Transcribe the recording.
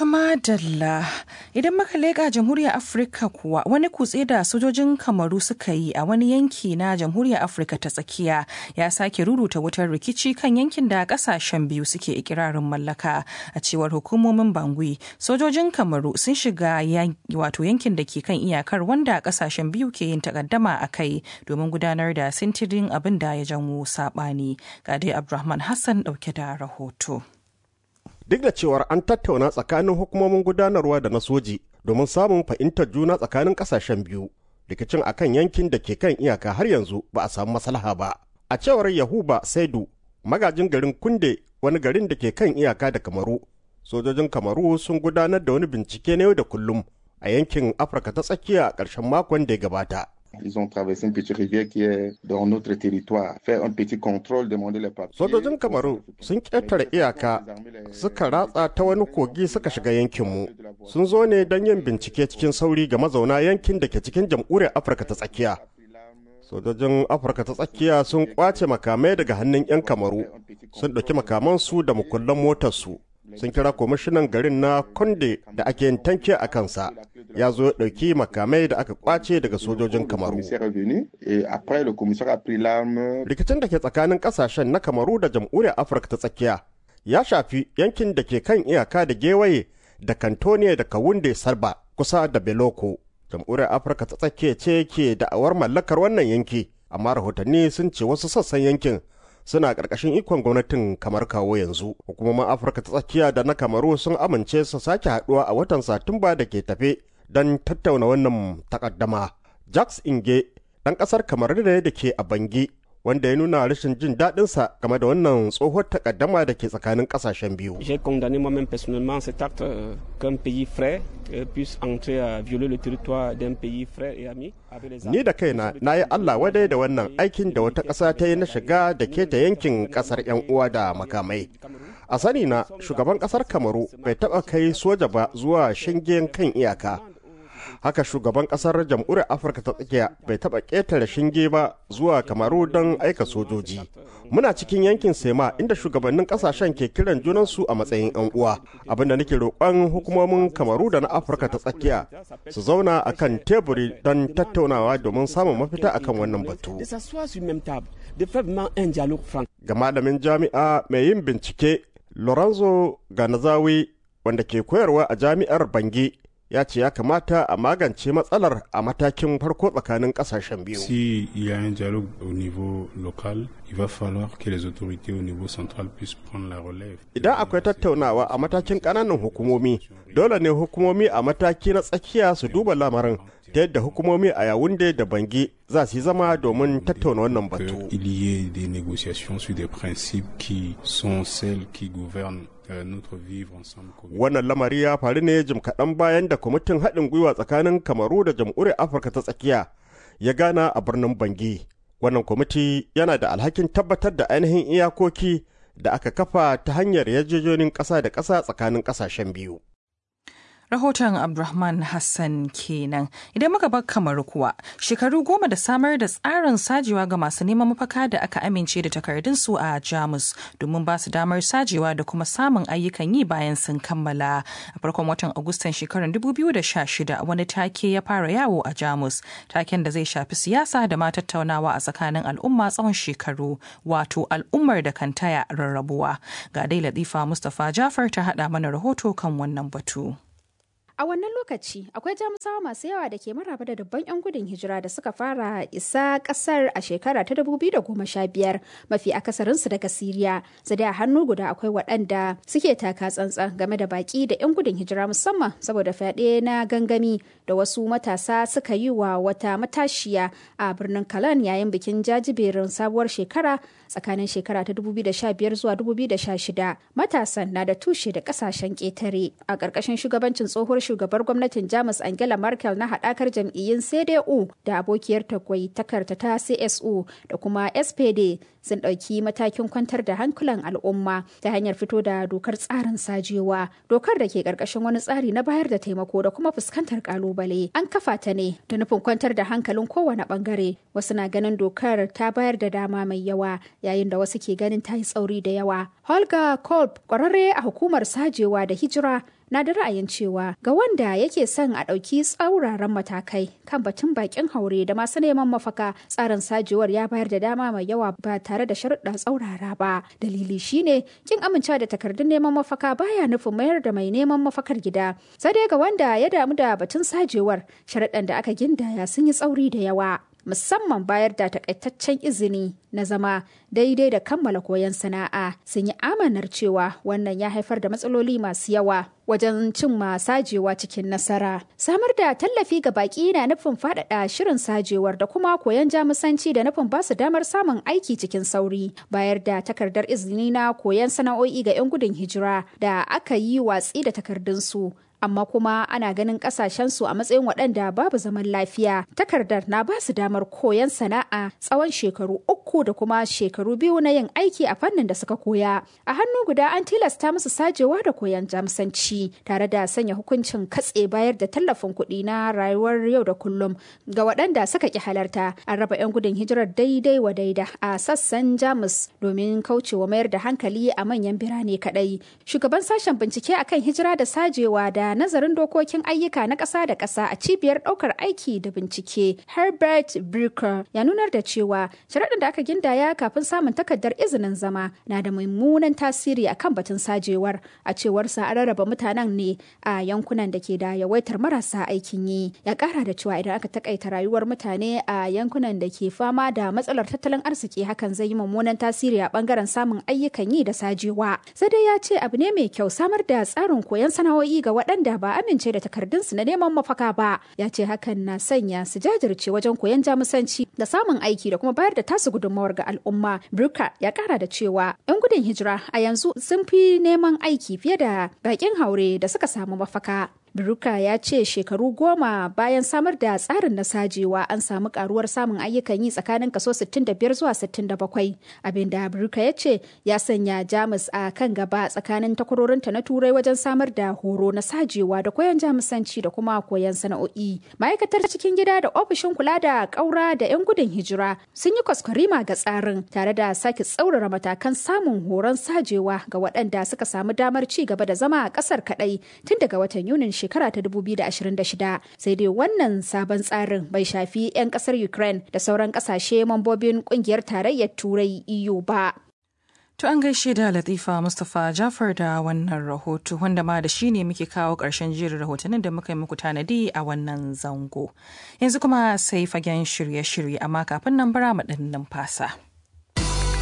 Tuma Dalla idan muka leƙa jamhuriyar Afirka kuwa wani kutse da sojojin kamaru suka yi a wani yanki na jamhuriyar Afirka ta tsakiya ya sake ruruta wutar rikici kan yankin da kasashen biyu suke ikirarin mallaka a cewar hukumomin Bangui. Sojojin kamaru sun shiga wato yankin da ke kan iyakar wanda kasashen biyu ke yin takaddama a kai domin gudanar da sintirin abin da ya janwo saɓani. Gade Abdulrahman Hassan ɗauke da rahoto. duk da cewar an tattauna tsakanin hukumomin gudanarwa da na soji domin samun fahimtar juna tsakanin kasashen biyu rikicin akan yankin da ke kan iyaka har yanzu ba a samu maslaha ba a cewar yahuba saidu magajin garin kunde wani garin da ke kan iyaka da kamaru sojojin kamaru sun gudanar da wani bincike na yau da kullum a yankin afirka ta tsakiya a ƙarshen makon da ya gabata Ils ont traversé une petite rivière qui est dans notre territoire, faire un petit contrôle, demander les papiers. Sojojin Kamaru sun ƙetare iyaka suka ratsa ta wani kogi suka shiga yankinmu. Sun zo ne don yin bincike cikin sauri ga mazauna yankin da ke cikin jamhuriyar Afirka ta tsakiya. Sojojin Afirka ta tsakiya sun kwace makamai daga hannun 'yan Kamaru, sun ɗauki makamansu da mukullan motarsu. Sun kira kwamishinan garin na Konde da ake yin tanke a kansa. ya zo ya ɗauki makamai da aka kwace daga sojojin kamaru. Rikicin da ke tsakanin ƙasashen na kamaru da jamhuriyar Afirka ta tsakiya ya shafi yankin da ke kan iyaka da gewaye da kantone da kawunde sarba kusa da beloko. Jamhuriyar Afirka ta tsakiya ce ke da'awar mallakar wannan yanki, amma rahotanni sun ce wasu sassan yankin suna ƙarƙashin ikon gwamnatin kamar kawo yanzu hukumomin afirka ta tsakiya da na kamaru sun amince su sake haɗuwa a watan satumba da ke tafe don tattauna wannan takaddama. Jacques Inge ɗan ƙasar kamar da da ke a Bangi wanda ya nuna rashin jin daɗinsa game da wannan tsohuwar takaddama da ke tsakanin ƙasashen biyu. J'ai condamné moi-même personnellement cet acte euh, qu'un pays frère euh, puisse entrer à violer le territoire d'un pays frère et ami. Ni da kaina na yi Allah wadai da wannan aikin da wata ƙasa ta yi na shiga da keta yankin ƙasar 'yan uwa da makamai. A sani na shugaban ƙasar Kamaru bai taɓa kai soja ba zuwa shingen kan iyaka. haka shugaban kasar jamhuriyar afirka ta tsakiya bai taba ƙetare shinge ba zuwa kamaru don aika sojoji muna cikin yankin sema inda shugabannin kasashen ke kiran junansu a matsayin yan uwa abinda nake roƙon hukumomin kamaru da na afirka ta tsakiya su zauna akan teburi don tattaunawa domin samun mafita akan wannan batu ga malamin jami'a mai yin bincike lorenzo ganazawi wanda ke koyarwa a jami'ar bangi ya ce ya kamata a magance matsalar a matakin farko tsakanin kasashen biyu. Si il y a un dialogue au niveau local, il va falloir que les autorités au niveau central puissent prendre la relève. Idan akwai tattaunawa a matakin ƙananan hukumomi, dole ne hukumomi a mataki na tsakiya su duba lamarin ta yadda hukumomi a yawunde da bangi za su yi zama domin tattauna wannan batu. Il y ait des négociations sur des principes qui sont celles qui gouvernent Wannan lamari ya faru ne jim kaɗan bayan da kwamitin haɗin gwiwa tsakanin Kamaru da jamhuriyar Afirka ta tsakiya ya gana a birnin Bangi. Wannan kwamiti yana da alhakin tabbatar da ainihin iyakoki da aka kafa ta hanyar yarjejonin ƙasa da ƙasa tsakanin ƙasashen biyu. Rahoton Abdulrahman Hassan kenan. Idan muka bar kamar kuwa, shekaru goma da samar da tsarin sajewa ga masu neman mafaka da aka amince da takardunsu a Jamus domin ba su damar sajewa da kuma samun ayyukan yi bayan sun kammala. A farkon watan Agustan shekarar 2016 wani take ya fara yawo a Jamus, taken da zai shafi siyasa da ma tattaunawa a tsakanin al'umma tsawon shekaru, wato al'ummar da kan taya rarrabuwa. Ga dai Latifa Mustapha Jafar ta haɗa mana rahoto kan wannan batu. A wannan lokaci akwai jamusawa masu yawa da ke maraba da dubban 'yan gudun hijira da suka fara isa kasar a shekara ta 2015 mafi akasarinsu daga Siriya. Zade a hannu guda akwai waɗanda suke taka tsantsan game da baki da 'yan gudun hijira musamman saboda fyaɗe na gangami da wasu matasa suka yi wa wata matashiya a birnin Kalan yayin bikin jajiberin sabuwar shekara tsakanin shekara ta 2015 zuwa 2016. Matasan na da tushe da ƙasashen ƙetare a ƙarƙashin shugabancin tsohuwar shugabar gwamnatin jamus angela merkel na haɗakar jam'iyyun cdu da abokiyar takwai takarta ta csu da kuma spd sun ɗauki matakin kwantar da hankulan al'umma ta hanyar fito da dokar tsarin sajewa dokar da ke ƙarƙashin wani tsari na bayar da taimako da kuma fuskantar ƙalubale an kafa ta ne da nufin kwantar da hankalin kowane ɓangare wasu na ganin dokar ta bayar da dama mai yawa yayin da wasu ke ganin ta yi tsauri da yawa holga kolb ƙwararre a hukumar sajewa da hijira na da ra'ayin cewa ga wanda yake son a ɗauki tsauraran matakai kan batun bakin haure da masu neman mafaka tsarin sajewar ya bayar da dama mai yawa ba tare da sharuɗa tsaurara ba dalili shine kin amincewa da takardun neman mafaka baya nufin mayar da mai neman mafakar gida sai dai ga wanda ya damu da batun sajewar sharuɗan da aka gindaya sun yi tsauri da yawa musamman bayar da takaitaccen izini na zama daidai da kammala koyon sana'a sun yi amanar cewa wannan ya haifar da matsaloli masu yawa wajen cin sajewa cikin nasara samar da tallafi ga baki na nufin faɗaɗa shirin sajewar da kuma koyon jamusanci da nufin ba su damar samun aiki cikin sauri bayar da takardar izini na koyon sana'o'i ga 'yan gudun hijira da aka yi watsi da takardunsu amma kuma ana ganin kasashensu a matsayin waɗanda babu zaman lafiya takardar na ba su damar koyon sana'a tsawon shekaru uku da kuma shekaru biyu na yin aiki a fannin da suka koya a hannu guda an tilasta musu sajewa da koyon jamsanci tare da sanya hukuncin katse bayar da tallafin kuɗi na rayuwar yau da kullum ga waɗanda suka ki halarta an raba 'yan gudun hijirar daidai wa daida a sassan jamus domin kaucewa mayar da hankali a manyan birane kaɗai shugaban sashen bincike akan hijira da sajewa da nazarin dokokin ayyuka na ƙasa da ƙasa a cibiyar ɗaukar aiki da bincike Herbert Brucker ya nunar da cewa sharaɗin da aka gindaya kafin samun takardar izinin zama na da mummunan tasiri akan batun sajewar a cewar sa an rarraba mutanen ne a yankunan da ke da yawaitar marasa aikin yi ya ƙara da cewa idan aka takaita rayuwar mutane a yankunan da ke fama da matsalar tattalin arziki hakan zai yi mummunan tasiri a bangaren samun ayyukan yi da sajewa sai dai ya ce abu ne mai kyau samar da tsarin koyon sana'o'i ga waɗanda ba amince da takardunsu na neman mafaka ba ya ce hakan na sanya su jajirce wajen koyon jamusanci da samun aiki da kuma bayar da tasu gudunmawar ga al'umma Bruka ya kara da cewa 'yan gudun hijira a yanzu sun fi neman aiki fiye da bakin haure da suka samu mafaka Biruka ya ce shekaru goma bayan samar da tsarin na sajewa an samu karuwar samun ayyukan yi tsakanin kaso 65 zuwa 67 abinda Biruka ya ce ya sanya Jamus a kan gaba tsakanin takwarorinta na turai wajen samar da horo na sajewa da koyon jamusanci da kuma koyon sana'o'i. Ma'aikatar cikin gida da ofishin kula da ƙaura da 'yan gudun hijira sun yi kwaskwarima ga tsarin tare da sake tsaurara matakan samun horon sajewa ga waɗanda suka samu damar ci gaba da zama a ƙasar kaɗai tun daga watan Yunin shekara ta 2026 sai dai wannan sabon tsarin bai shafi 'yan kasar ukraine da sauran kasashe mambobin kungiyar tarayyar turai eu ba To an gaishe da Latifa Mustapha Jafar da wannan rahoto wanda ma da shi ne muke kawo ƙarshen jerin rahotannin da muka yi muku tanadi a wannan zango. Yanzu kuma sai fagen shirye-shirye amma kafin nan bara mu ɗan numfasa.